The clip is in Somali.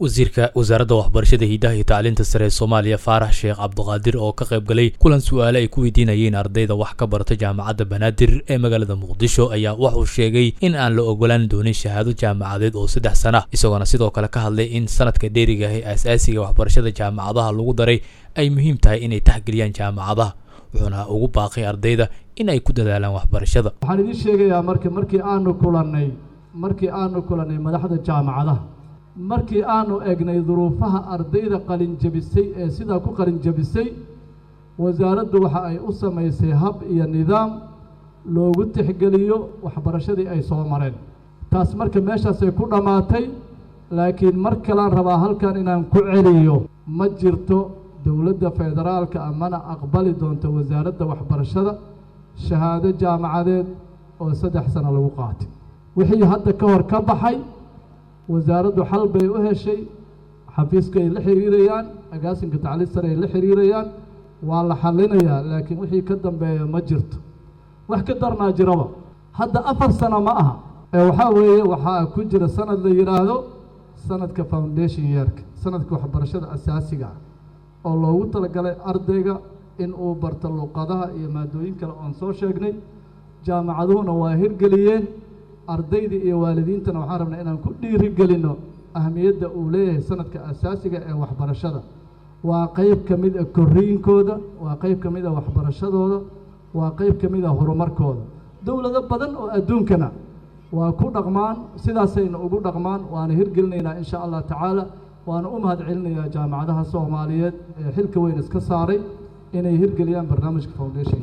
wasiirka wasaaradda waxbarashada hiidaha iyo tacliinta sare ee soomaaliya faarax sheekh cabdiqaadir oo ka qayb galay kulan su-aale ay ku weydiinayeen ardayda wax ka barata jaamacadda banaadir ee magaalada muqdisho ayaa wuxuu sheegay in aan la ogolaan doonin shahaado jaamacadeed oo saddex sana isagoona sidoo kale ka hadlay in sanadka dheeriga ah ee aasaasiga waxbarashada jaamacadaha lagu daray ay muhiim tahay inay taxgeliyaan jaamacadaha wuxuuna ugu baaqay ardayda in ay ku dadaalaan waxbarashada waxaan idiin sheegayaa marka markii aanu kulannay markii aanu kulannay madaxda jaamacadaha markii aanu egnay duruufaha ardayda qalinjabisay ee sidaa ku qalinjabisay wasaaraddu waxa ay u samaysay hab iyo nidaam loogu tixgeliyo waxbarashadii ay soo mareen taas marka meeshaasay ku dhammaatay laakiin mar kalaan rabaa halkan inaan ku celiyo ma jirto dowladda federaalka amana aqbali doonta wasaaradda waxbarashada shahaado jaamacadeed oo saddex sano lagu qaatay wixii hadda ka hor ka baxay wasaaraddu xal bay u heshay xafiiska ay la xiriirayaan agaasinka tacliin sare ay la xiriirayaan waa la xallinayaa laakiin wixii ka dambeeya ma jirto wax ka darnaa jiraba hadda afar sano ma aha ee waxaa weeye waxaa ku jira sanad la yidhaahdo sanadka foundation yeerka sanadka waxbarashada asaasiga ah oo loogu talagalay ardayga in uu barto luqadaha iyo maadooyin kale oon soo sheegnay jaamacaduhuna waa hirgeliyeen ardaydii iyo waalidiintana waxaan rabnaa inaan ku dhiirigelinno ahmiyadda uu leeyahay sanadka asaasiga ee waxbarashada waa qeyb ka mid a korriinkooda waa qeyb ka mid a waxbarashadooda waa qeyb ka mid a horumarkooda dowlado badan oo adduunkana waa ku dhaqmaan sidaasayna ugu dhaqmaan waana hirgelinaynaa insha allah tacaala waana u mahad celinayaa jaamacadaha soomaaliyeed ee xilka weyn iska saaray inay hirgeliyaan barnaamijka foundation